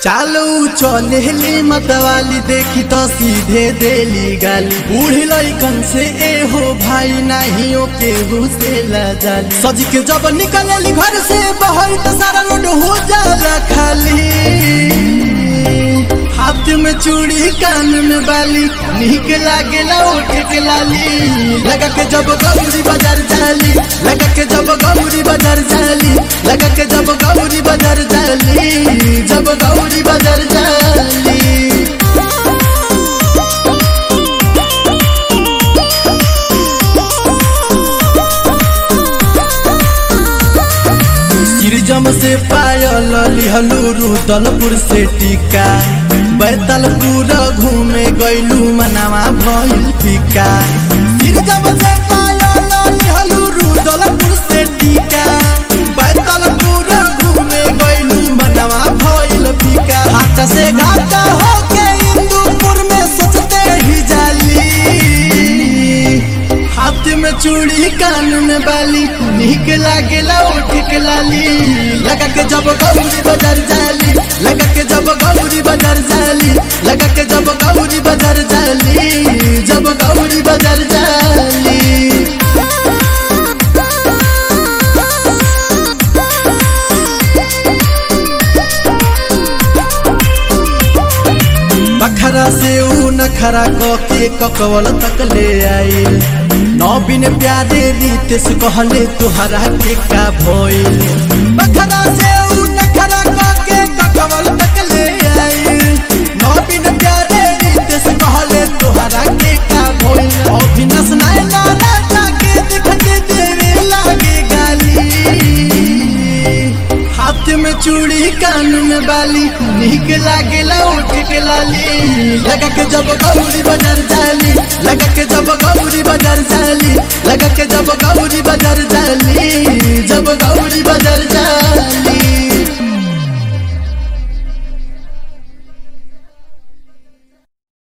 चालू चलेली मतवाली देखी तो सीधे देली गाली बूढ़ी लइकन से ए हो भाई नहीं ओ केहू से जाली सज के जब निकलेली घर से बाहर तो सारा रोड हो जाला खाली हाथ में चूड़ी कान में बाली निक लागेला ओठ के लाली लगा के जब गौरी बाजार जाली लगा के जब गौरी बाजार जाली लगा के जब गौरी बाजार जाली जब गौरी बाजार जाली सिरजम से पायल लिहलू रुदलपुर से टीका बैतलपुर घूमे गैलू मनावा भइल फीका सिरजम से पायल लिहलू रुदलपुर से टीका बैतलपुर घूमे गैलू मनावा भइल फीका हाथ से घाटा होके इंदुपुर में सोचते ही जाली हाथ में चूड़ी कान में बाली निक लागेला ओठ के लाली लगा के जब गौरी बाजार जाली लगा के जब गौरी बाजार जाली लगा के जब गौरी बाजार जाली जब गौरी बाजार जाली बखरा से ऊ नखरा के ककवल तक ले आइल नौबिन प्यारे रीत से कहले तुहरा के का भइल बखरा से ऊ नखरा के ककवल तक ले आइल नौबिन प्यारे रीत से कहले तुहरा के का भइल अभिनस नाय लाला जाके दिखते देवे लागे गाली हाथ में चूड़ी कान में बाली निक लागेला ओठ के लाली लगा के जब गौरी बाजार जाली लगा के जब गौरी बाजार जाली लगा के जब गौरी